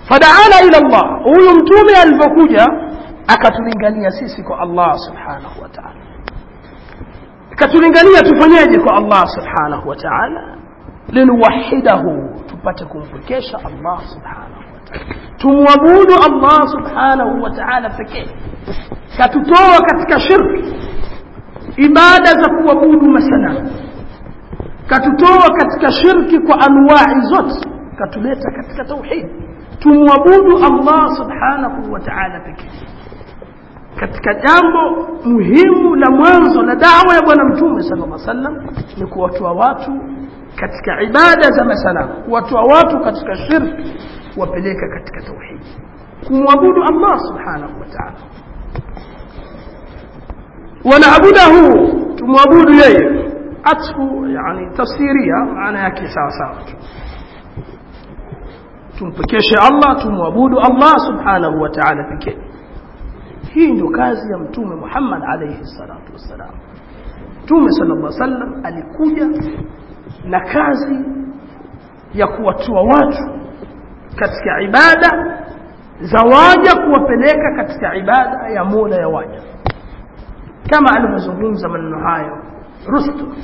fadaana ila Allah huyu mtume alivyokuja akatulingania sisi kwa Allah subhanahu wa ta'ala akatulingania tufanyeje kwa Allah subhanahu wa ta'ala linuwahidahu tupate kumpekesha Allah subhanahu wa ta'ala tumwabudu Allah subhanahu wa ta'ala pekee katutoa katika shirki ibada za kuabudu masanamu katutoa katika shirki kwa anwai zote katuleta katika tauhid tumwabudu Allah subhanahu wa ta'ala pekee katika jambo muhimu la mwanzo la dawa ya bwana mtume sallallahu alaihi wasallam ni kuwatoa watu katika ibada za masanamu kuwatoa watu katika shirki kuwapeleka katika tauhid kumwabudu Allah subhanahu wa ta'ala wanaabudahu tumwabudu yeye atfu yani tafsiria maana yake sawa sawa tumpekeshe Allah tumwabudu Allah subhanahu wa ta'ala pekee hii ndio kazi ya mtume Muhammad alayhi salatu wassalam mtume sallallahu alaihi wasallam alikuja na kazi ya kuwatoa watu katika ibada za waja kuwapeleka katika ibada ya Mola ya waja kama alivyozungumza maneno hayo Rustum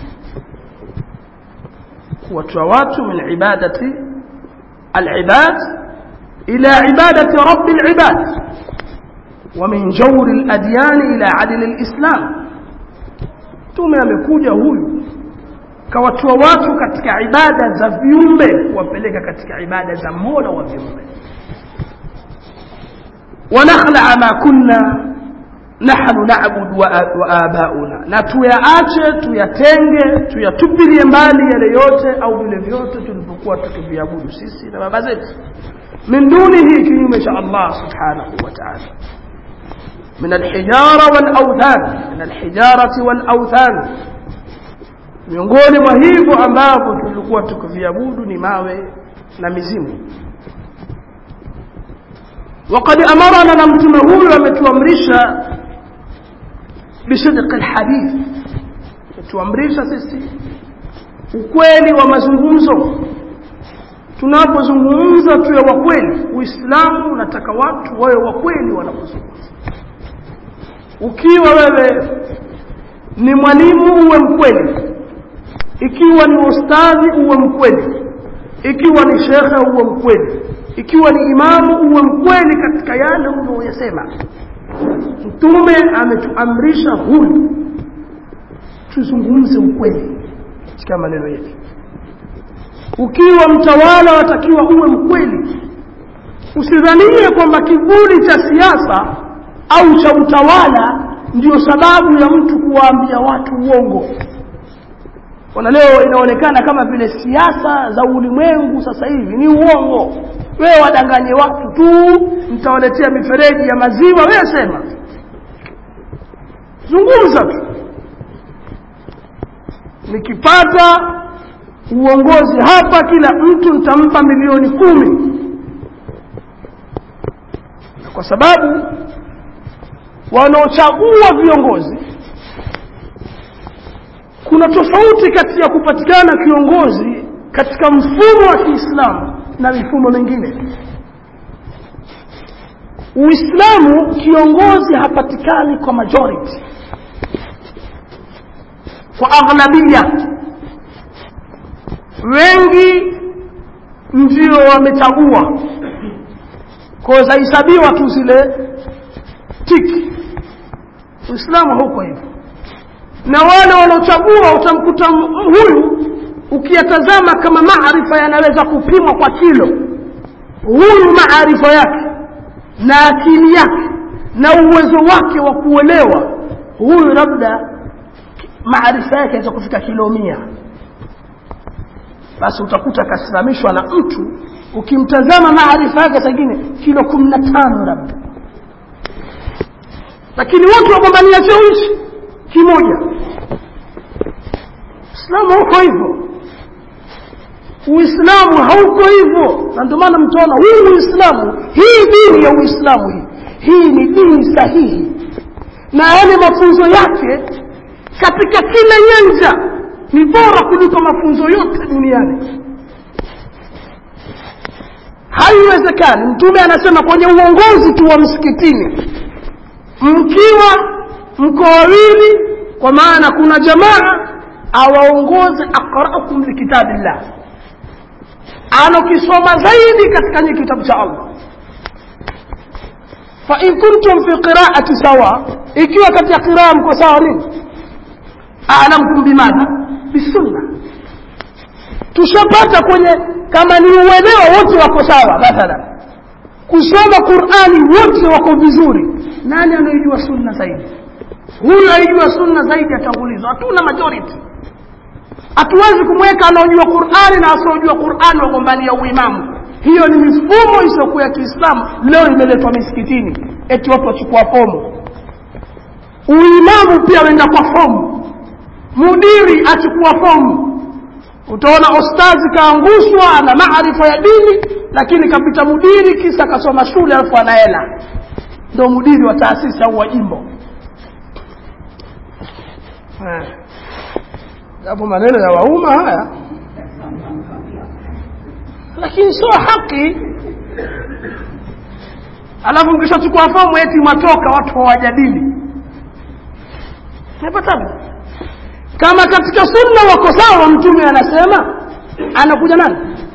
kuwatoa watu min ibadati al-ibad ila ibadati rabb al-ibad ومن جور الأديان إلى عدل الإسلام tume amekuja huyu kawatoa watu katika ibada za viumbe kuwapeleka katika ibada za mola wa viumbe wanakhlaa ma kunna nahnu na'budu wa abauna na tuyaache tuyatenge tuyatupilie mbali yale yote au vile vyote tulivyokuwa tukiviabudu sisi na baba zetu min dunihi kinyume cha Allah subhanahu wa ta'ala من الحجارة والأوثان من الحجارة والأوثان miongoni mwa hivyo ambavyo tulikuwa tukiviabudu ni mawe na mizimu وقد أمرنا na mtume huyu ametuamrisha bisidq alhadith ametuamrisha sisi ukweli wa mazungumzo tunapozungumza tuwe wa kweli uislamu unataka watu wawe wa kweli wanapozungumza ukiwa wewe ni mwalimu uwe mkweli ikiwa ni ustadhi uwe mkweli ikiwa ni shekhe uwe mkweli ikiwa ni imamu uwe mkweli katika yale unayoyasema mtume ametuamrisha huyu tuzungumze ukweli katika maneno yetu ukiwa mtawala watakiwa uwe mkweli usidhanie kwamba kivuli cha siasa au cha utawala ndio sababu ya mtu kuwaambia watu uongo ona leo inaonekana kama vile siasa za ulimwengu sasa hivi ni uongo wewe wadanganye watu tu mtawaletea mifereji ya maziwa wewe sema zungumza tu nikipata uongozi hapa kila mtu nitampa milioni kumi kwa sababu wanaochagua viongozi kuna tofauti kati ya kupatikana kiongozi katika mfumo wa Kiislamu na mifumo mingine Uislamu kiongozi hapatikani kwa majority kwa aghlabia wengi ndio wamechagua kwa zahesabiwa tu zile tiki Uislamu huko hivyo na wale wanaochagua utamkuta huyu ukiyatazama kama maarifa yanaweza kupimwa kwa kilo huyu maarifa yake na akili yake na uwezo wake wa kuelewa huyu labda maarifa yake yaweza kufika kilo mia basi utakuta akasimamishwa na mtu ukimtazama maarifa yake sangine kilo kumi na tano labda lakini wote wagombania cheo hichi kimoja Uislamu hauko hivyo Uislamu hauko hivyo na ndio maana mtaona huu Uislamu hii dini ya Uislamu hii hii ni dini sahihi na yale mafunzo yake katika kila nyanja ni bora kuliko mafunzo yote duniani haiwezekani mtume anasema kwenye uongozi tu wa msikitini mkiwa mko wawili kwa maana kuna jamaa awaongoze aqraukum likitabillah anokisoma zaidi katika nye kitabu cha allah fain kuntum fi qiraati sawa ikiwa katika qiraa mko sawa nini alamkum bimadha bisunna tushapata kwenye kama ni uelewa wote wako sawa mathalan kusoma qurani wote wako vizuri nani anayejua sunna zaidi huyu aijua sunna zaidi atangulizwa hatuna majority hatuwezi kumweka anaojua qurani na asiojua qurani wagombania uimamu hiyo ni mifumo isiyokuwa ya kiislamu leo imeletwa misikitini eti watu wachukua fomu uimamu pia wenda kwa fomu mudiri achukua fomu utaona ostazi kaangushwa ana maarifa ya dini lakini kapita mudiri kisa akasoma shule alafu ana hela ndo mudiri wa taasisi au wa jimbo japo maneno ya wauma haya lakini sio haki alafu mkishachukua fomu eti matoka watu hawajadili napatabu kama katika sunna wako sawa mtume anasema anakuja nani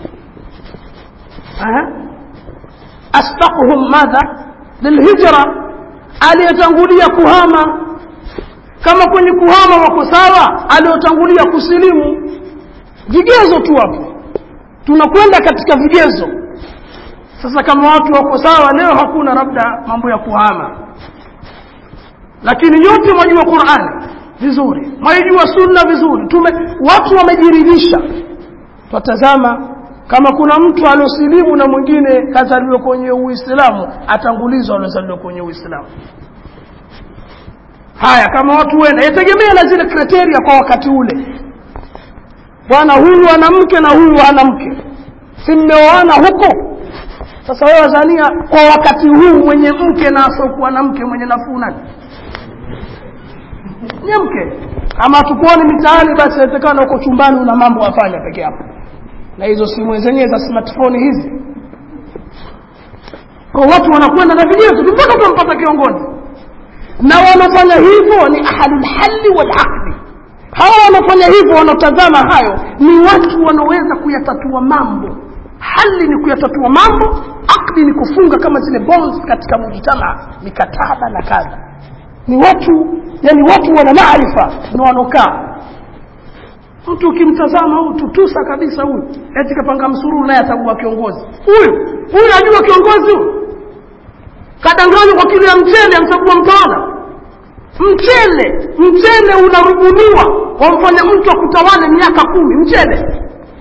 asbaquhum madha lilhijra aliyetangulia kuhama kama kwenye kuhama wako sawa aliyotangulia kusilimu vigezo tu hapo tunakwenda katika vigezo sasa kama watu wako sawa leo hakuna labda mambo ya kuhama lakini nyote mwajua qurani vizuri mwaijua sunna vizuri tume watu wamejiridhisha twatazama kama kuna mtu aliosilimu na mwingine kazaliwa kwenye uislamu atangulizwa aliozaliwa kwenye uislamu haya kama watu wenda yategemea na zile kriteria kwa wakati ule bwana huyu ana mke na huyu ana mke si mmeoana huko sasa wewe wazania kwa wakati huu mwenye mke na asiokuwa na mke mwenye nafuu nani nye mke kama tukuoni mitaani basi inawezekana huko chumbani una mambo wafanya peke yako na hizo simu zenyewe za smartphone hizi kwa watu wanakwenda na vigezo mpaka tumpata kiongozi na wanafanya hivyo ni ahlulhalli walaqdi hawa wanafanya hivyo wanaotazama hayo ni watu wanaoweza kuyatatua mambo hali ni kuyatatua mambo akdi ni kufunga kama zile bonds katika mujitama mikataba na kadha ni watu yani watu wana maarifa na wanaokaa mtu ukimtazama huyu tutusa kabisa huyu eti kapanga msururu naye atakuwa kiongozi huyu huyu najua kiongozi huyu kadanganywa kwa kilo ya mchele amchagua mtawala mchele mchele unarubuniwa wamfanya mtu akutawale miaka kumi mchele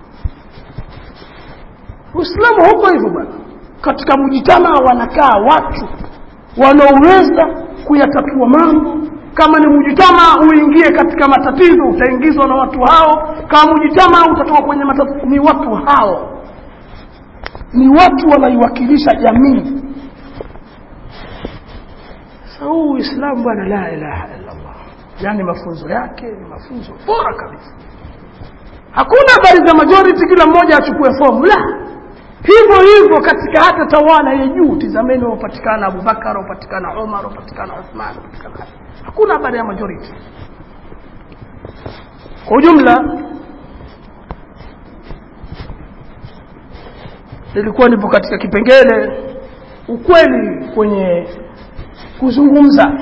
uislamu huko hivyo bwana katika mujitamaa wanakaa watu wanaoweza kuyatatua mambo kama ni mujitamaa uingie katika matatizo utaingizwa na watu hao kama mujitamaa utatoka kwenye matatizo ni watu hao ni watu wanaiwakilisha jamii sasa huu uislamu bwana la ilaha illallah yaani mafunzo yake ni mafunzo bora kabisa hakuna habari za majority kila mmoja achukue fomu la hivyo hivyo katika hata tawala ya juu tizameni wapatikana abubakar wapatikana umar wapatikana uthman wapatikana Ali. hakuna habari ya majority kwa ujumla nilikuwa nipo katika kipengele ukweli kwenye kuzungumza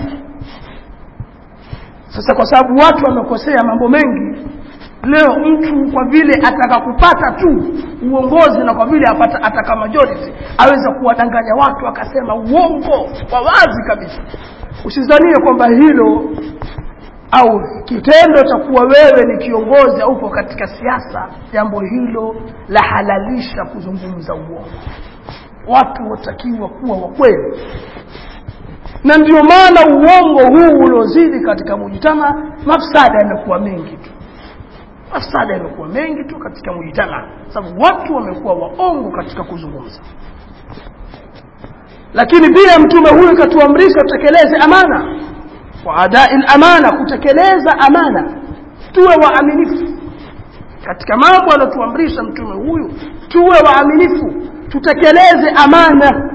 sasa kwa sababu watu wamekosea mambo mengi leo mtu kwa vile ataka kupata tu uongozi na kwa vile apata ataka majority aweza kuwadanganya watu akasema uongo kwa wazi kabisa usizanie kwamba hilo au kitendo cha kuwa wewe ni kiongozi au uko katika siasa jambo hilo la halalisha kuzungumza uongo watu watakiwa kuwa wakweli na ndio maana uongo huu uliozidi katika mujitama mafsada yamekuwa mengi tu mafsada yamekuwa mengi tu katika mujitama sababu watu wamekuwa waongo katika kuzungumza lakini pia mtume huyu katuamrisha tutekeleze amana wa adai amana kutekeleza amana tuwe waaminifu katika mambo aliyotuamrisha mtume huyu tuwe waaminifu tutekeleze amana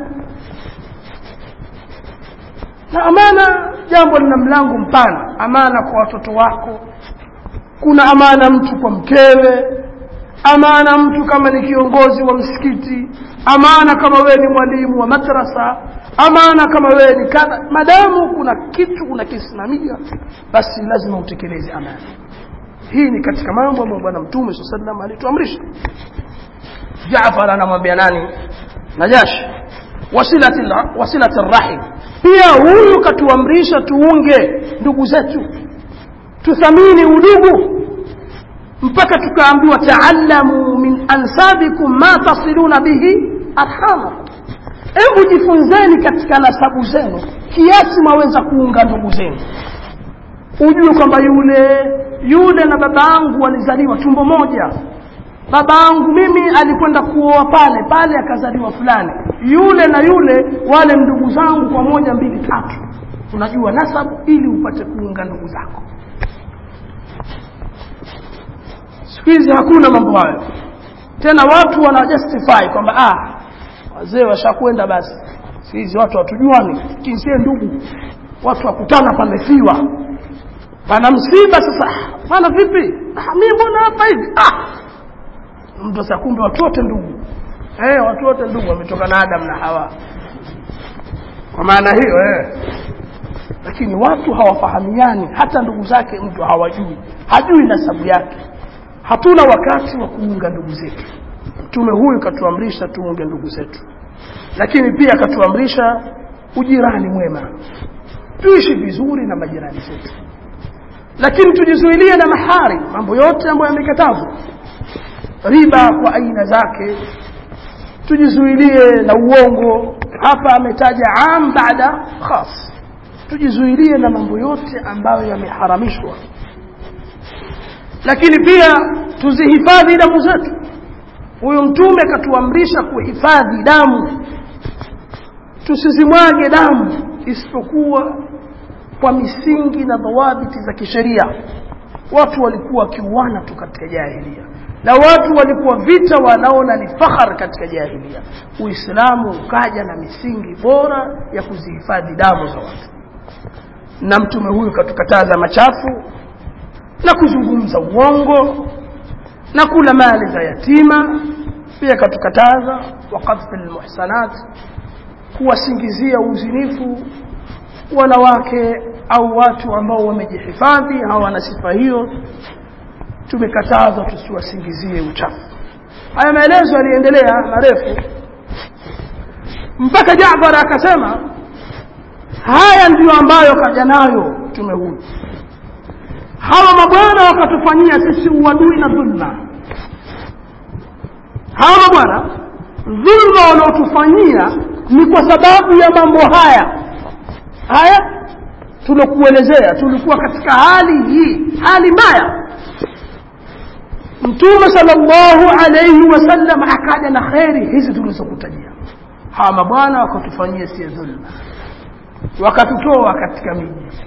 na amana jambo lina mlango mpana amana kwa watoto wako kuna amana mtu kwa mkewe amana mtu kama ni kiongozi wa msikiti amana kama wewe ni mwalimu wa madrasa amana kama wewe ni kadha madamu kuna kitu unakisimamia basi lazima utekeleze amana hii ni katika mambo ambayo bwana mtume saa salam alituamrisha jafar anamwambia nani najashi wasilati wasilati rahim pia huyu katuamrisha tuunge ndugu zetu tuthamini udugu mpaka tukaambiwa taallamu min ansabikum ma tasiluna bihi arhamakum hebu jifunzeni katika nasabu zenu kiasi mwaweza kuunga ndugu zenu ujue kwamba yule yule na baba yangu walizaliwa tumbo moja baba yangu mimi alikwenda kuoa pale pale akazaliwa fulani yule na yule wale ndugu zangu kwa moja mbili tatu unajua nasabu ili upate kuunga ndugu zako siku hizi hakuna mambo hayo tena watu wana justify kwamba ah wazee washakwenda basi siku hizi watu hatujuani kinsie ndugu watu wakutana pamefiwa pana msiba sasa pana vipi ah, mi mbona hapa hivi ah mtu sasa kumbe watu wote ndugu eh watu wote ndugu wametoka na Adam na Hawa kwa maana hiyo eh lakini watu hawafahamiani hata ndugu zake mtu hawajui hajui nasabu yake hatuna wakati wa kuunga ndugu zetu mtume huyu katuamrisha tuunge ndugu zetu lakini pia katuamrisha ujirani mwema tuishi vizuri na majirani zetu lakini tujizuilie na mahari mambo yote ambayo yamekatazwa riba kwa aina zake tujizuilie na uongo hapa ametaja am baada khas tujizuilie na mambo yote ambayo yameharamishwa lakini pia tuzihifadhi damu zetu huyu mtume katuamrisha kuhifadhi damu tusizimwage damu isipokuwa kwa misingi na dhawabiti za kisheria watu walikuwa wakiuana tu katika jahilia na watu walikuwa vita wanaona ni fahar katika jahilia uislamu ukaja na misingi bora ya kuzihifadhi damu za watu na mtume huyu katukataza machafu na kuzungumza uongo na kula mali za yatima pia katukataza waqadhi lmuhsanat kuwasingizia uzinifu wanawake au watu ambao wamejihifadhi hawana sifa hiyo tumekatazwa tusiwasingizie uchafu haya maelezo yaliendelea marefu mpaka Jaafar akasema haya ndiyo ambayo kaja nayo mtume huyu hawa mabwana wakatufanyia sisi uadui na dhulma hawa mabwana dhulma wanaotufanyia ni kwa sababu ya mambo haya haya tulokuelezea tulikuwa katika hali hii hali mbaya mtume sallallahu alayhi wasallam akaja na kheri hizi tulizokutajia hawa mabwana wakatufanyia si dhulma wakatutoa katika miji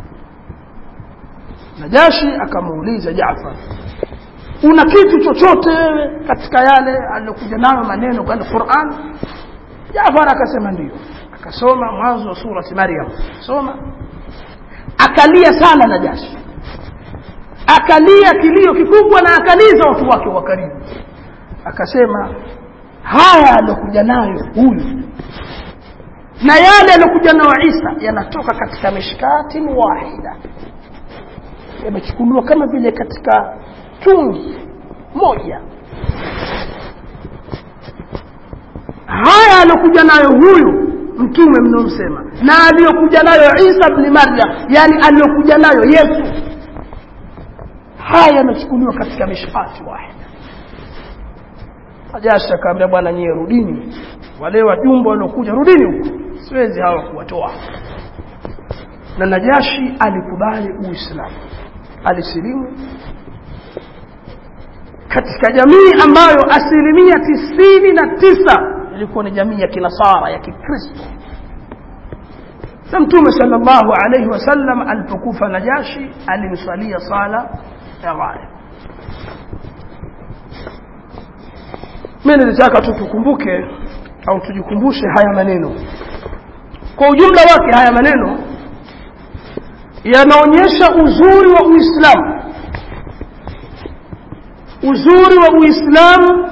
najashi akamuuliza Jaafar una kitu chochote wewe katika yale aliyokuja nayo maneno kwa Qur'an Jaafar akasema ndio akasoma mwanzo wa surati Maryam soma akalia sana Najashi akalia kilio kikubwa na akaliza watu wake wa karibu akasema haya aliyokuja nayo huyu na yale aliyokuja nayo Isa yanatoka katika mishkati wahida yamechukuliwa kama vile katika tungi moja haya aliyokuja nayo huyu mtume mnaomsema na aliyokuja nayo Isa ibn Maryam yani aliyokuja nayo Yesu haya yanachukuliwa katika mishkati wahida Najashi akaambia bwana nyie rudini wale wajumbe waliokuja rudini huko siwezi hawa kuwatoa na Najashi alikubali Uislamu alisilimu katika jamii ambayo asilimia tisini na tisa ilikuwa ni jamii ya kinasara ya kikristo na mtume sallallahu alayhi wasallam alipokufa Najashi alimsalia sala ya ghaib mimi nilitaka tu tukumbuke au tujikumbushe haya maneno kwa ujumla wake haya maneno yanaonyesha uzuri wa uislamu uzuri wa uislamu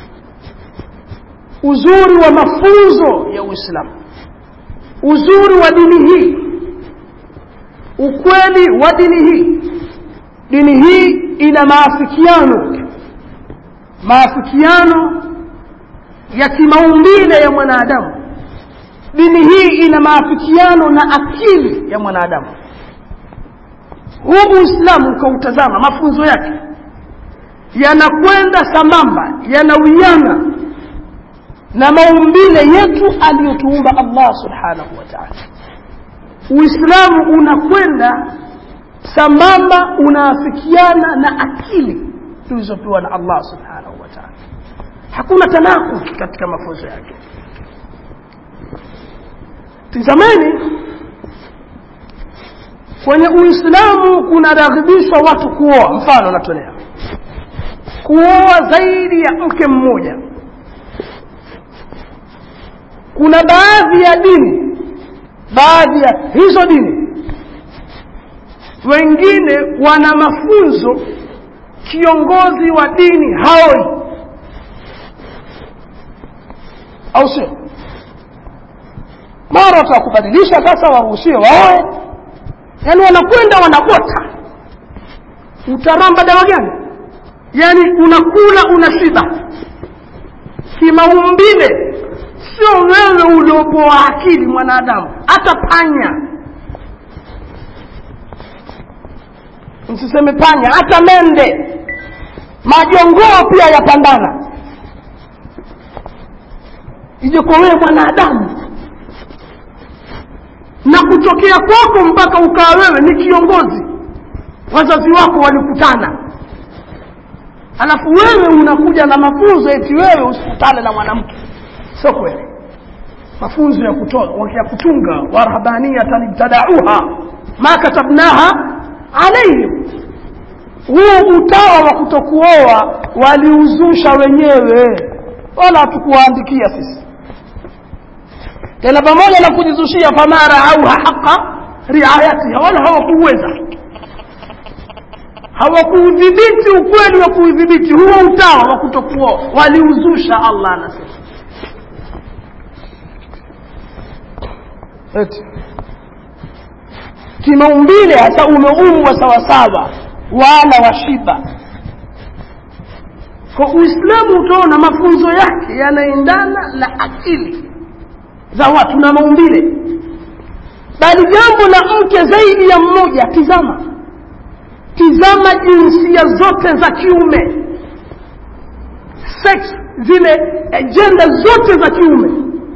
uzuri wa mafunzo ya uislamu uzuri wa dini hii ukweli wa dini hii dini hii ina maafikiano maafikiano ya kimaumbile ya mwanadamu dini hii ina maafikiano na akili ya mwanadamu huu uislamu ukautazama mafunzo yake yanakwenda sambamba yanawiana na maumbile yetu aliyotuumba allah subhanahu wa taala uislamu unakwenda sambamba unaafikiana na akili tulizopewa na allah subhanahu wa taala hakuna tanakud katika mafunzo yake tizameni kwenye uislamu kunaraghibishwa watu kuoa mfano natolea kuoa zaidi ya mke mmoja kuna baadhi ya dini baadhi ya hizo dini wengine wana mafunzo kiongozi wa dini haoi au sio mara watakubadilisha sasa waruhusiwe waoe yaani wanakwenda wanagota utaramba dawa gani yaani unakula unashiba kimaumbile sio wewe uliopoa akili mwanadamu hata panya msiseme panya hata mende majongoo pia yapandana ije kwa wewe mwanadamu na kutokea kwako mpaka ukawa wewe ni kiongozi wazazi wako walikutana alafu wewe unakuja na mafunzo eti wewe usikutane na mwanamke sio kweli mafunzo ya kutoa ya kutunga warhabaniyatan ibtadauha ma katabnaha alaihim huu utawa wa kutokuoa waliuzusha wenyewe wala hatukuwaandikia sisi tena pamoja na kujizushia famara auha haqa riayatiha wala hawakuweza hawakuudhibiti ukweli wa kuudhibiti huo utawa wa kutokuoa waliuzusha allah anasema eti kimaumbile hasa umeumbwa sawasawa wala washiba kwa uislamu utaona mafunzo yake yanaendana na akili za watu na maumbile bali jambo la mke zaidi ya mmoja tizama tizama jinsia zote za kiume sex zile ajenda zote za kiume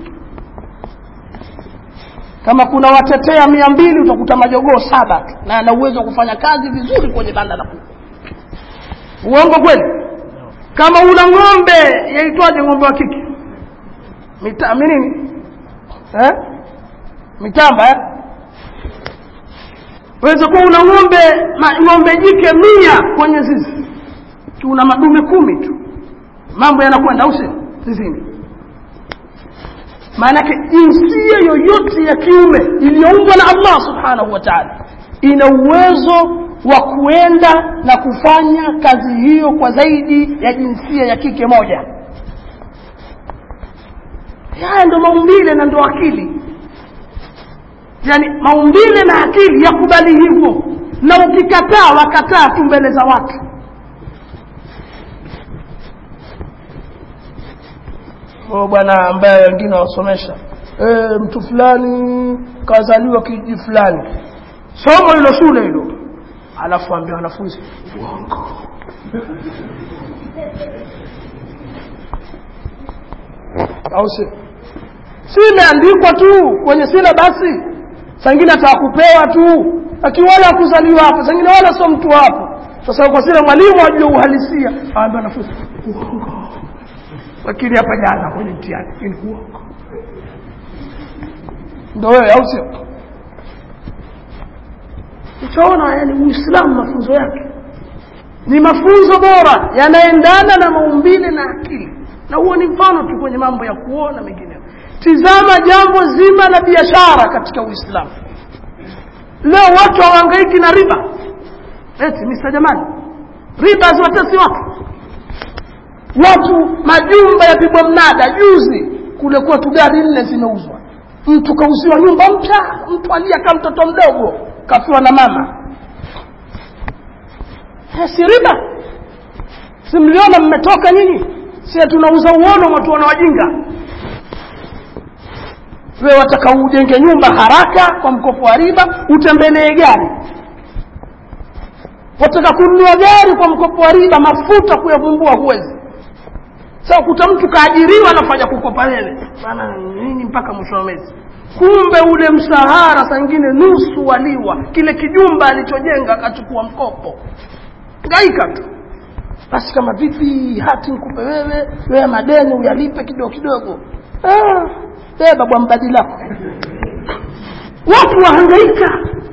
kama kuna watetea mia mbili utakuta majogoo saba tu na ana uwezo wa kufanya kazi vizuri kwenye banda la kuku uongo kweli kama una ng'ombe yaitwaje ng'ombe wa kike Mita, minini eh? mitamba eh? weza kuwa una ng'ombe ng'ombe jike mia kwenye zizi tuna madume kumi tu mambo yanakwenda au sio zizini maanake jinsia yoyote ya kiume iliyoumbwa na allah subhanahu wa taala ina uwezo wa kuenda na kufanya kazi hiyo kwa zaidi ya jinsia ya kike moja haya ndo maumbile na ndo akili yaani maumbile na akili yakubali hivyo na ukikataa wakataa tu mbele za watu o bwana ambaye wengine wasomesha e, mtu fulani kazaliwa kiji fulani somo hilo shule hilo alafu ambia wanafunzi uongo au si si imeandikwa tu kwenye sila basi sangine atakupewa tu lakini wala akuzaliwa hapo sangine wala sio mtu hapo sasa kwa sila mwalimu ajue uhalisia aambia wanafunzi uongo lakini hapa jana kwenye mtihani ni uongo ndo wewe au sio utaona yani uislamu mafunzo yake ni mafunzo bora yanaendana na maumbile na akili na huo ni mfano tu kwenye mambo ya kuona mengineyo tizama jambo zima la biashara katika uislamu leo watu hawahangaiki na riba eti misa jamani riba haziwatesi watu watu majumba yapigwa mnada juzi kule kwetu gari nne zimeuzwa mtu kauziwa nyumba mpya mtu alia kama mtoto mdogo kafiwa na mama Eh, si riba si mliona mmetoka nyinyi sie tunauza uono watu wana wajinga wewe wataka ujenge nyumba haraka kwa mkopo wa riba utembelee gari wataka kununua gari kwa mkopo wa riba mafuta kuyavumbua huwezi sasa kuta mtu kaajiriwa anafanya kukopa wewe bana nini mpaka mwisho wa mwezi kumbe ule mshahara saa ingine nusu waliwa kile kijumba alichojenga akachukua mkopo ngaika tu basi kama vipi hati nikupe wewe wewe madeni uyalipe kidogo kidogo ah, beba bwa mbadi lako watu wahangaika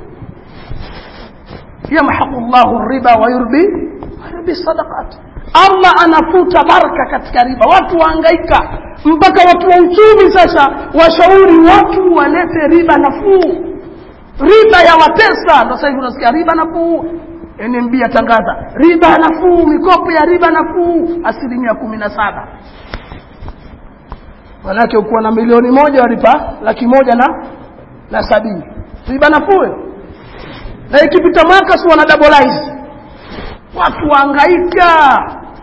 yamhaqu llahu riba wayurbi wayurbi sadaqat allah anafuta baraka katika riba watu wahangaika mpaka watu wa uchumi sasa washauri watu walete riba nafuu riba ya watesa ndo sasa hivi unasikia riba nafuu NMB atangaza riba nafuu mikopo ya riba nafuu asilimia kumi na saba manake ukuwa na milioni moja walipa laki moja na na sabini riba nafuu hiyo. na ikipita mwaka si wana double watu waangaika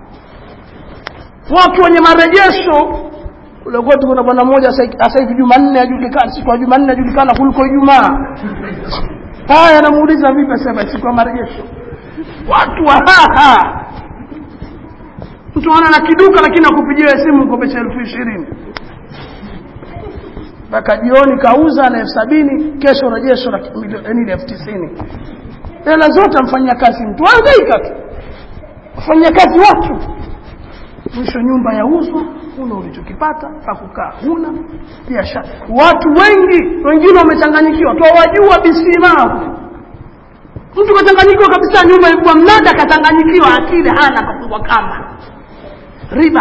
watu wenye marejesho kule kwetu kuna bwana mmoja sasa hivi jumanne ajulikana siku ya jumanne ajulikana kuliko ijumaa haya namuuliza vipi asema siku ya marejesho watu wa haha mtu ana na kiduka lakini akupigia simu mkopesha elfu ishirini mpaka jioni kauza na elfu sabini kesho rejesho la milioni elfu tisini hela zote amfanyia kazi mtu angaika tu afanyia kazi watu mwisho nyumba yauzwa huna ulichokipata pakukaa huna biashara watu wengi wengine wamechanganyikiwa twawajua bisimahu mtu kachanganyikiwa kabisa nyumba ilikuwa mnada kachanganyikiwa akili hana kafungwa kamba riba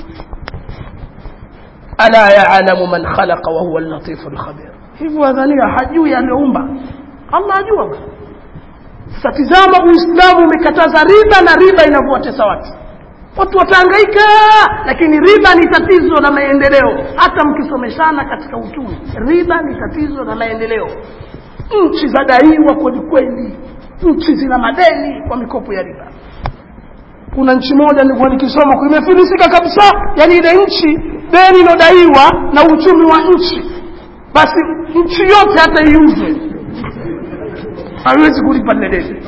ala yalamu man khalaqa wa huwa allatifu lkhabir hivyo wadhania hajui aliyoumba allah ajua sasa tizama uislamu umekataza riba na riba inavyowatesa watu watu watahangaika lakini riba ni tatizo la maendeleo hata mkisomeshana katika uchumi riba ni tatizo la maendeleo nchi zadaiwa kweli kweli nchi zina madeni kwa mikopo ya riba kuna nchi moja nilikuwa nikisoma imefilisika kabisa yani ile nchi deni inodaiwa na uchumi wa nchi basi nchi yote hata iuzwe haiwezi kulipa lile deni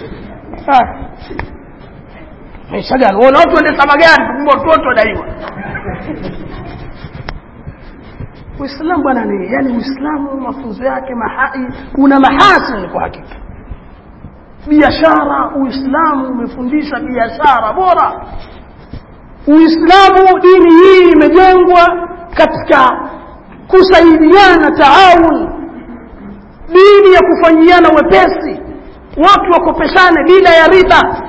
maisha gani wana watu waendesha magari kumbe watoto wadaiwa uislamu bwana ni yani uislamu mafunzo yake mahai una mahasini kwa hakika biashara uislamu umefundisha biashara bora uislamu dini hii imejengwa katika kusaidiana taawun dini ya kufanyiana wepesi watu wakopeshane bila ya riba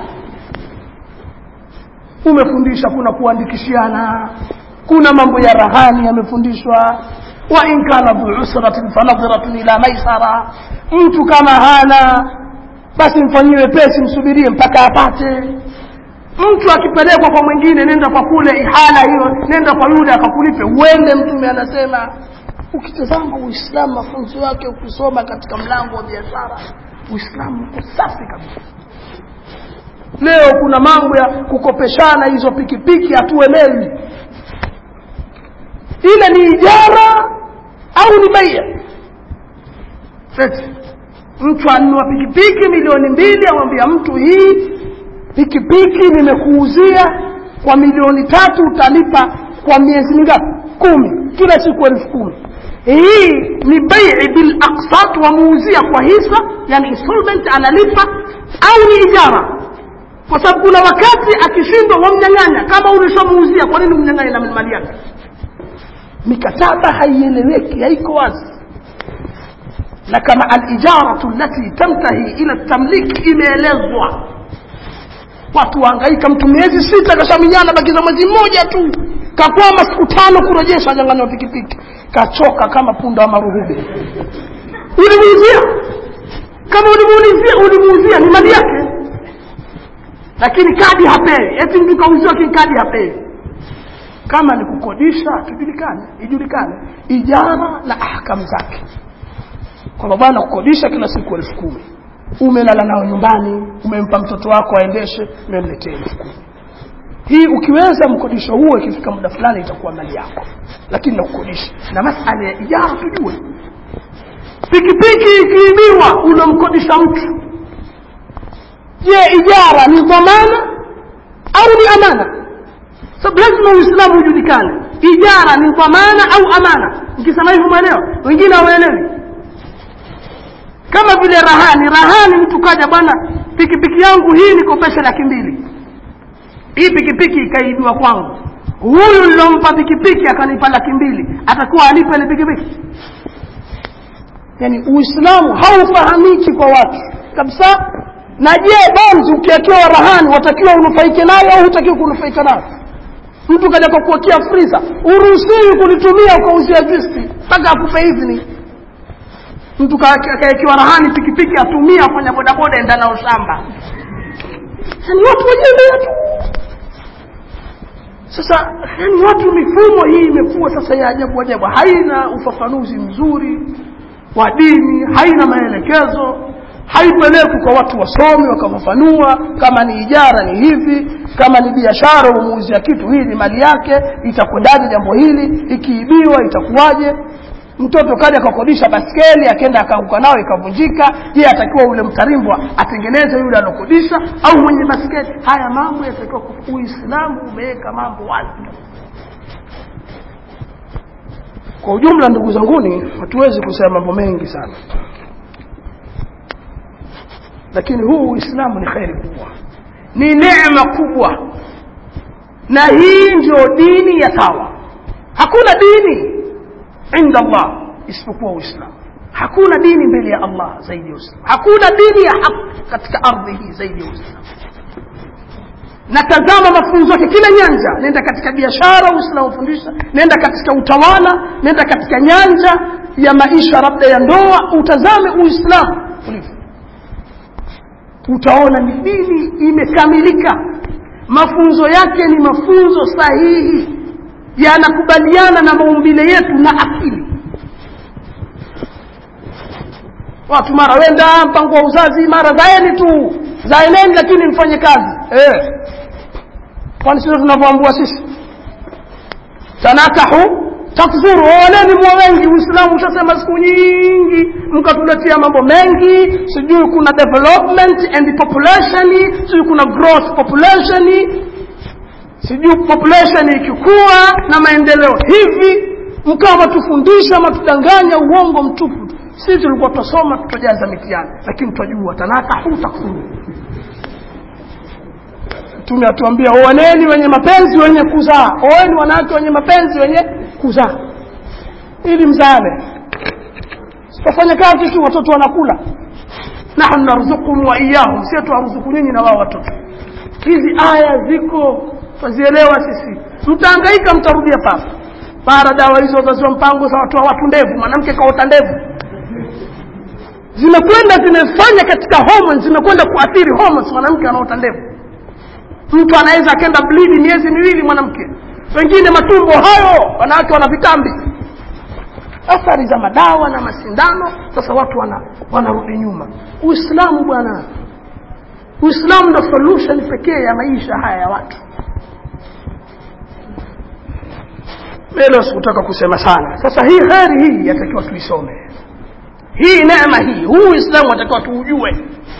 umefundisha kuna kuandikishiana kuna mambo ya rahani yamefundishwa wa in kana dhu usratin fanadhiratun ila maisara mtu kama hana basi mfanyiwe pesi msubirie mpaka apate mtu akipelekwa kwa mwingine nenda kwa kule ihala hiyo nenda kwa yule akakulipe uende mtume anasema ukitazama uislamu mafunzo yake ukisoma katika mlango wa biashara uislamu uko safi kabisa leo kuna mambo ya kukopeshana hizo pikipiki hatuelewi ile ni ijara au ni baia mtu anunua pikipiki milioni mbili amwambia mtu hii pikipiki nimekuuzia kwa milioni tatu utalipa kwa miezi mingapi kumi kila siku elfu kumi hii ni bai bil aqsat wamuuzia kwa hisa yani installment analipa au ni ijara kwa sababu kuna wakati akishindwa wamnyang'anya kama ulishamuuzia kwa nini umnyang'anye na mali yake mikataba haieleweki haiko wazi na kama alijaratu lati tamtahi ila tamlik imeelezwa watu waangaika mtu miezi sita kashaminyana bakiza mwezi mmoja tu kakwama siku tano kurejesha janganywa pikipiki kachoka kama punda wa maruhube ulimuuzia kama ulimuulizia ulimuuzia ni mali yake lakini kadi hapewi eti mtu kauziwa lakini kadi hapewi kama ni kukodisha tujulikane ijulikane ijara na ahkamu zake kwamba bwana kukodisha kila siku elfu kumi umelala nao nyumbani umempa mtoto wako aendeshe memletee elfu kumi hii ukiweza mkodisho huo ikifika muda fulani itakuwa mali yako lakini nakukodisha na masala ya ijara tujue pikipiki ikiibiwa unamkodisha mtu je ijara ni dhamana au ni amana sababu lazima uislamu ujulikane ijara ni dhamana au amana nikisema hivyo mwelewa wengine hawaelewi kama vile rahani rahani mtu kaja bwana pikipiki yangu hii nikopesha laki mbili hii pikipiki ikaibiwa kwangu huyu nilompa pikipiki akanipa laki mbili atakuwa alipa ile pikipiki yani uislamu haufahamiki kwa watu kabisa na je bonzi ukiwekewa rahani watakiwa unufaike nayo au hutakiwa kunufaika nayo mtu kaja kwa kuwekea friza uruhusiwi kulitumia ukauzia juisi mpaka akupe idhini mtu kawekewa rahani pikipiki atumia afanya bodaboda enda nao shamba ni watu wajembea tu sasa yani watu mifumo hii imekuwa sasa ya ajabu ajabu haina ufafanuzi mzuri wa dini haina maelekezo haipelekwi kwa watu wasomi wakafafanua kama ni ijara ni hivi kama ni biashara umuuzia kitu hii ni mali yake itakwendaje jambo hili ikiibiwa itakuwaje mtoto kaja akakodisha baskeli akaenda akaanguka nayo ikavunjika je atakiwa ule mtarimbwa atengeneze yule alokodisha au mwenye baskeli haya mambo yatakiwa uislamu umeweka mambo wazi kwa ujumla ndugu zanguni hatuwezi kusema mambo mengi sana lakini huu uislamu ni kheri kubwa ni neema kubwa na hii ndio dini ya sawa hakuna dini inda allah isipokuwa uislamu hakuna dini mbele ya allah zaidi ya uislamu hakuna dini ya haki katika ardhi hii zaidi ya uislamu na tazama mafunzo yake kila nyanja nenda katika biashara uislamu fundisha nenda katika utawala nenda katika nyanja ya maisha labda ya ndoa utazame uislamu ulivyo utaona ni dini imekamilika mafunzo yake ni mafunzo sahihi yanakubaliana na maumbile yetu na akili watu mara wenda mpango wa uzazi mara zaeni tu zaeneni lakini mfanye kazi eh. kwani sio tunavyoambua sisi tanakahu takfuru ooleni mwa wengi uislamu ushasema siku nyingi mkatuletea mambo mengi sijui kuna development and population sijui kuna growth population sijui population ikikua na maendeleo hivi mkawa matufundisha matudanganya uongo mtupu sisi tulikuwa tutasoma tutajaza mitihani lakini tutajua tanakahu takfuru mtume atuambia oaneni wenye mapenzi wenye kuzaa oeni wanawake wenye mapenzi wenye kuzaa ili mzaane sitafanya kazi tu watoto wanakula nahnu narzukum wa iyahum sie tuwaruzuku nyinyi na wao watoto hizi aya ziko twazielewa sisi mtaangaika mtarudia papa para dawa hizo zaziwa mpango za watu wa watu ndevu mwanamke kaota ndevu zimekwenda zimefanya katika hormones zimekwenda kuathiri hormones mwanamke anaota ndevu mtu anaweza akenda blidi miezi miwili mwanamke wengine matumbo hayo wanawake wana vitambi athari za madawa na masindano sasa watu wana wanarudi nyuma uislamu bwana uislamu ndo solution pekee ya maisha haya ya watu leo sikutaka kusema sana sasa hii heri hii yatakiwa tuisome hii neema hii huu uislamu atakiwa tuujue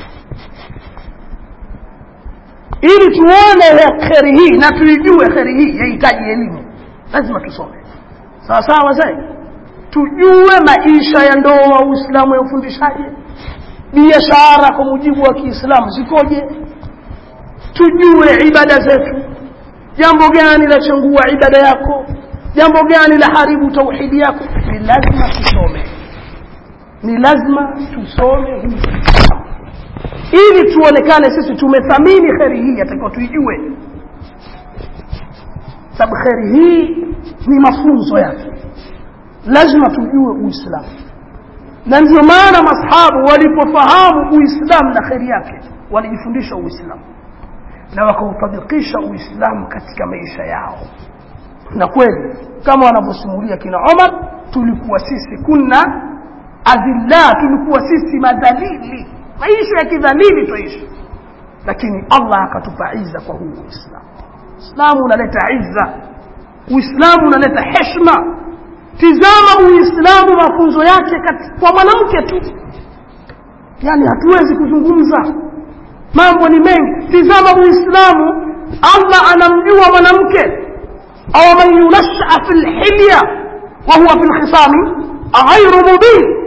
ili tuone kheri hii na tuijue kheri hii yahitaji elimu lazima tusome sawa sawa wazee tujue maisha ya ndoa uislamu ya ufundishaje biashara kwa mujibu wa kiislamu zikoje tujue ibada zetu jambo gani lachangua ibada yako jambo gani la haribu tauhidi yako ni lazima tusome ni lazima tusome hii ili tuonekane sisi tumethamini kheri hii atakiwa tuijue sababu kheri hii ni mafunzo yake lazima tujue uislamu na ndio maana masahabu walipofahamu uislamu na kheri yake walijifundisha uislamu na wakautabikisha uislamu katika maisha yao na kweli kama wanavyosimulia kina omar tulikuwa sisi kunna adhilla tulikuwa sisi madhalili maisha ya kidhalili twaishi lakini allah akatupa iza kwa huu uislamu uislamu unaleta izza uislamu unaleta heshma tizama uislamu mafunzo yake kwa mwanamke tu yani hatuwezi kuzungumza mambo ni mengi tizama uislamu allah anamjua mwanamke au man yunasha fi lhilya wahuwa fi lkhisami ghairu mubin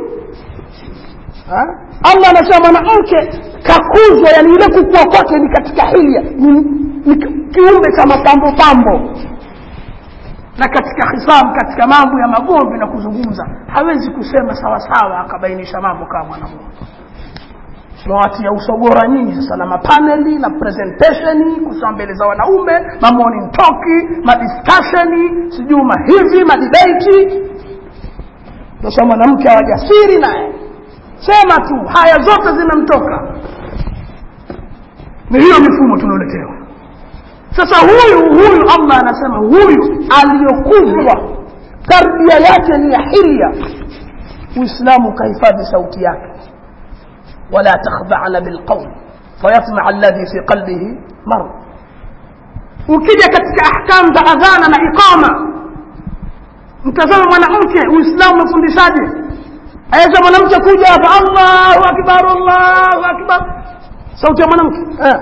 allah anasema mwanamke kakuzwa yani ile kukua kwake ni katika hilya ni, ni kiumbe cha mapambo pambo na katika hisam katika mambo ya magomvi na kuzungumza hawezi kusema sawasawa akabainisha mambo kama mwanamume tunawatia usogora nyingi sasa na mapaneli na presentationi kusema mbele za wanaume mamorning toki madiscussioni sijui mahivi madibeti sasa mwanamke hawajasiri naye sema tu haya zote zinamtoka ni hiyo mifumo tulioletewa sasa huyu huyu allah anasema huyu aliyokuzwa tarbia yake ni ya hilya uislamu ukahifadhi sauti yake wala takhdhana bilqawl fayatmaa alladhi fi qalbihi marad ukija katika ahkam za adhana na iqama mtazama mwanamke uislamu umefundishaje aweza mwanamke kuja hapa allahu akbar allahu akbar sauti ya mwanamke eh.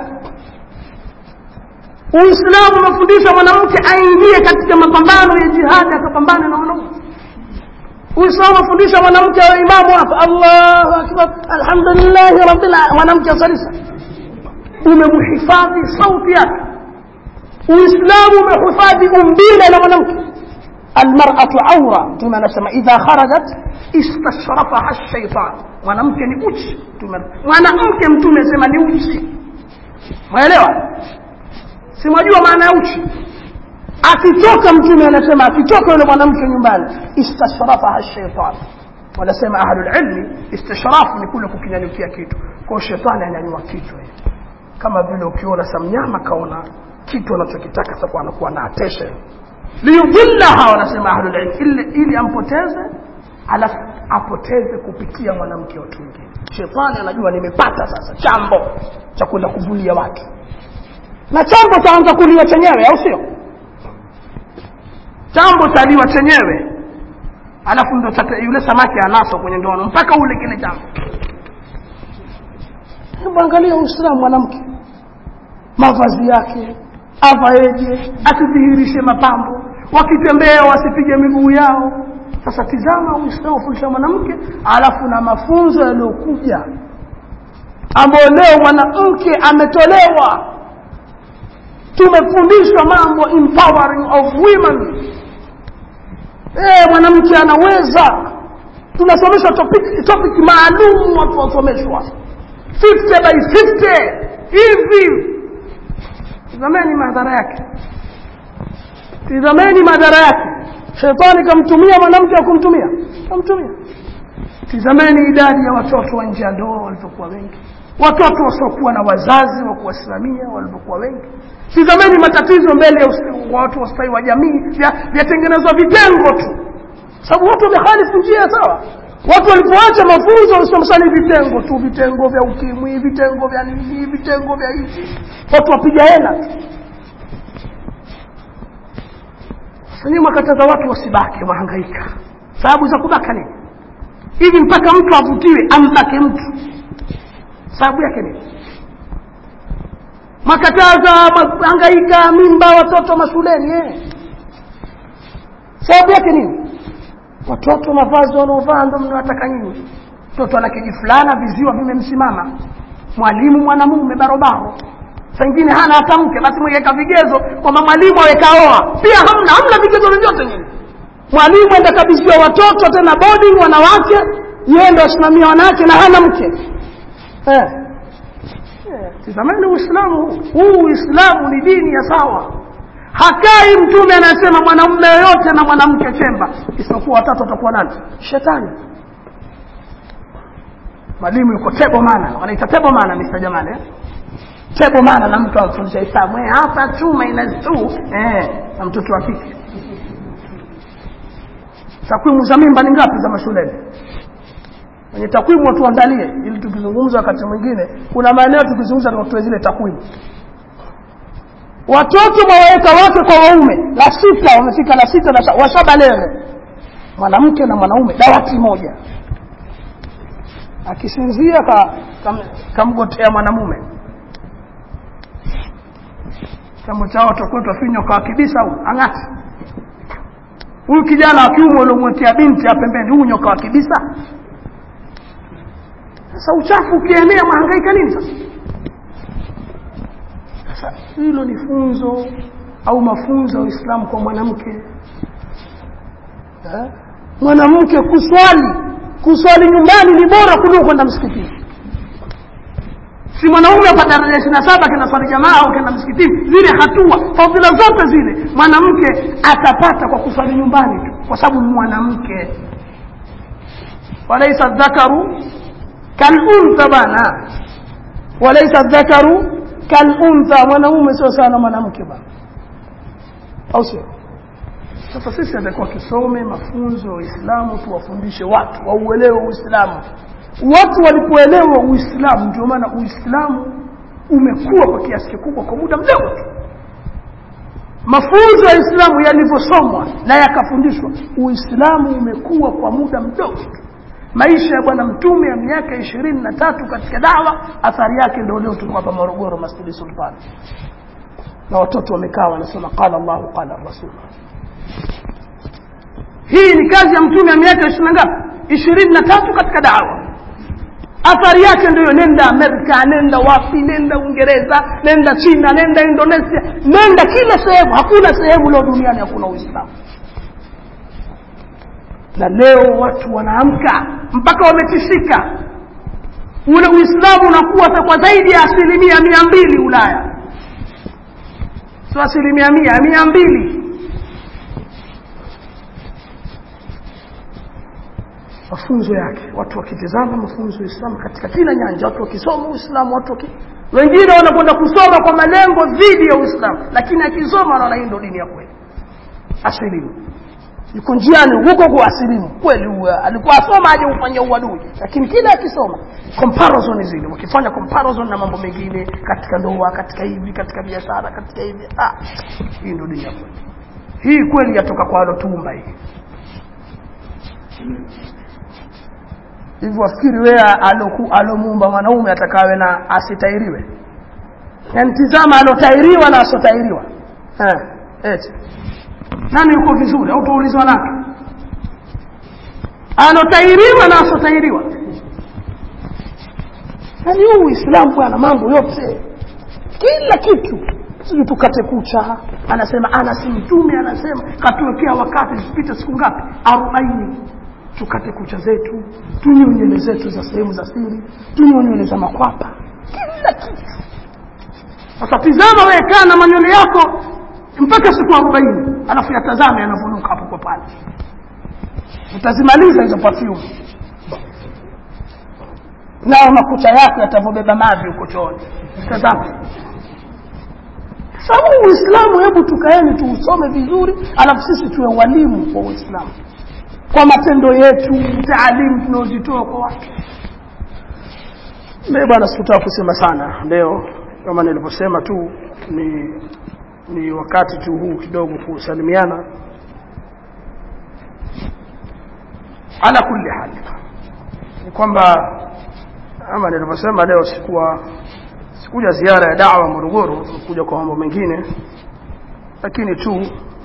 uislamu umefundisha mwanamke aingie katika mapambano ya jihadi akapambana na wanaume uislamu umefundisha mwanamke awe imamu hapa allahu akbar alhamdulillahi rabbil mwanamke asalisa umemhifadhi sauti yake uislamu umehifadhi umbile la mwanamke almar'atu aura mtume anasema idha kharajat istashrafaha shaitan mwanamke ni uchi mwanamke mtume asema ni uchi mwaelewa simwajua maana ya uchi akitoka mtume anasema akitoka yule mwanamke nyumbani istashrafaha shaitan wanasema ahlulilmi istishrafu ni kule kukinyanyukia kitu kwao shetani anyanyua kichwa kama vile ukiona sa mnyama kaona kitu anachokitaka sasa anakuwa na attention liyudhillaha wanasema ahlulilm ili, ili ampoteze alafu apoteze kupitia mwanamke watu wengine shetani anajua nimepata sasa chambo cha kwenda kuvulia watu na chambo chaanza kuliwa chenyewe au sio chambo chaliwa chenyewe alafu ndo yule samaki anaswa kwenye ndoano mpaka ule kile chambo hebu angalia uislamu mwanamke mavazi yake avaeje asidhihirishe mapambo wakitembea wasipige miguu yao sasa tizama uislamu fundisha mwanamke alafu na mafunzo yaliyokuja ambayo leo mwanamke ametolewa tumefundishwa mambo empowering of women eh mwanamke anaweza tunasomeshwa topic, topic maalum watu wasomeshwa 50 by 50 hivi tizameni madhara yake tizameni madhara yake shetani kamtumia mwanamke wa kumtumia kamtumia tizameni idadi ya watoto wa nje ya ndoa walivyokuwa wengi watoto wasiokuwa na wazazi wa kuwasimamia walivyokuwa wengi tizameni matatizo mbele ya watu wa ustawi wa jamii vyatengenezwa vitengo tu sababu watu wamehalifu njia sawa watu walipoacha mafunzo walisomeshani vitengo tu vitengo vya ukimwi vitengo vya nini vitengo vya hivi watu wapiga hela tu sasa mwakataza watu wasibake wahangaika sababu za kubaka nini hivi mpaka mtu avutiwe ambake mtu sababu yake nini makataza hangaika mimba watoto mashuleni eh. sababu yake nini watoto mavazi wanaovaa ndo mnawataka nyinyi mtoto ana kijifulana viziwa vimemsimama mwalimu mwanamume barobaro sangine hana hata mke basi mwekeka vigezo kwamba mwalimu awekaoa pia hamna hamna vigezo vyovyote nyinyi mwalimu enda kabidhiwa watoto tena boarding wanawake yeye ndo asimamia wanawake na hana mke eh. eh. tizameni uislamu huu huu uislamu ni dini ya sawa hakai mtume anasema mwanamume yoyote na mwanamke chemba isipokuwa watatu watakuwa nani shetani mwalimu yuko tebo mana wanaita tebo mana mr jamani eh? tebo mana na mtu amfundisha hesabu eh, hapa chuma ina tu eh, na mtoto wa kike takwimu za mimba ni ngapi za mashuleni kwenye takwimu watuandalie ili tukizungumza wakati mwingine kuna maeneo tukizungumza tukatoe zile takwimu watoto mawaweka wake kwa waume la sita wamefika la sita la washabalere mwanamke na mwanaume dawati moja akisinzia ka, kam, kamgotea mwanamume chambo chao tokwetwa finyo kwa kibisa huu ang'ati huyu kijana wa kiume uliomwekea binti ya pembeni huyu nyoka wa kibisa sasa uchafu ukienea mwahangaika nini sasa sasa hilo ni funzo au mafunzo ya uislamu kwa mwanamke eh? mwanamke kuswali kuswali nyumbani ni bora kuliko kwenda msikitini si mwanaume hapa daraja ishiri na saba kenda swali jamaa au kenda msikitini zile hatua fadhila zote zile mwanamke atapata kwa kuswali nyumbani tu kwa sababu ni mwanamke walaisa dhakaru kaluntha bana walaisa dhakaru kaluntha mwanaume sio sana mwanamke bana au sio sasa sisi atakuwa tusome mafunzo ya uislamu tuwafundishe watu wauelewe uislamu watu walipoelewa uislamu ndio maana uislamu umekuwa kwa kiasi kikubwa kwa muda mdogo tu mafunzo ya islamu yalivyosomwa na yakafundishwa uislamu umekuwa kwa muda mdogo tu maisha ya bwana mtume ya miaka ishirini na tatu katika dawa athari yake ndio leo tuko hapa morogoro masjidi sultani na watoto wamekaa wanasema qala llahu qala rasul hii ni kazi ya mtume ya miaka ishirini na ngapi ishirini na tatu katika dawa athari yake ndiyo nenda amerika nenda wapi nenda uingereza nenda china nenda indonesia nenda kila sehemu hakuna sehemu leo duniani hakuna uislamu na leo watu wanaamka mpaka wametishika ule uislamu unakuwa kwa zaidi ya asilimia mia mbili ulaya sio asilimia mia mia mbili mafunzo yake watu wakitizama mafunzo ya Uislamu katika kila nyanja watu wakisoma Uislamu watu waki... wengine wanakwenda kusoma kwa malengo dhidi ya Uislamu lakini akisoma wanaona hii ndio dini ya kweli asilimu yuko njiani huko kwa asilimu kweli huwa alikuwa asoma aje ufanye uadui lakini kila akisoma comparison zile wakifanya comparison na mambo mengine katika ndoa katika hivi katika biashara katika hivi ah hii ndio dini ya kweli hii kweli yatoka kwa alotumba hii hivyo wafikiri wewe alomuumba mwanaume atakawe na asitairiwe yaani tizama alotairiwa na asotairiwa eti nani yuko vizuri au tuulizwa nani alotairiwa na asotairiwa yaani huu uislamu bwana mambo yote kila kitu sijui tukate kucha anasema anasi mtume anasema katuwekea wakati zipite siku ngapi arobaini tukate kucha zetu tunyoe nywele zetu za sehemu za siri tunyoe nywele za makwapa kila kitu sasa tizama wewe kaa na manywele yako mpaka siku arobaini alafu yatazame yanavunuka hapo kwa pale utazimaliza hizo perfume nao makucha yako yatavyobeba mavi huko chooni tazama sababu uislamu hebu tukaeni tuusome vizuri alafu sisi tuwe walimu kwa uislamu kwa matendo yetu taalimu tunaozitoa kwa watu leo bwana sikutaka kusema sana leo kama nilivyosema tu ni ni wakati tu huu kidogo kusalimiana ala kulli hali ni kwamba ama nilivyosema leo sikuwa sikuja ziara ya dawa Morogoro kuja kwa mambo mengine lakini tu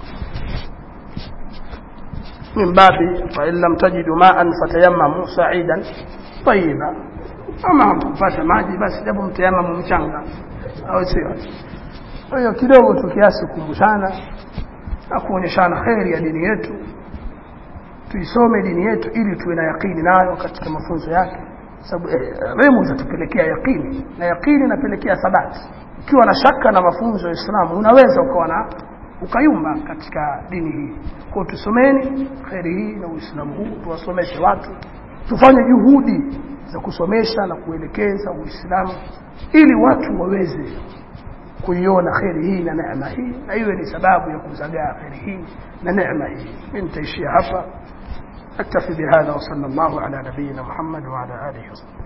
من باب فإن لم تجدوا ماء فتيمموا سعيدا طيبا ama hamkupata maji basi japo mtayamamu mchanga au sio kwa hiyo kidogo tu kiasi kukumbushana na kuonyeshana kheri ya dini yetu tuisome dini yetu ili tuwe na yakini nayo katika mafunzo yake sababu eh, remu itatupelekea yakini na yakini inapelekea thabati ukiwa na shaka na mafunzo ya Uislamu unaweza ukawa na ukayumba katika dini hii kwao tusomeni kheri hii na uislamu huu tuwasomeshe watu tufanye juhudi za kusomesha na kuelekeza uislamu ili watu waweze kuiona kheri hii na neema hii na iwe ni sababu ya kuzagaa kheri hii na neema hii mi nitaishia hapa أكتفي بهذا وصلى الله على نبينا محمد وعلى آله وصحبه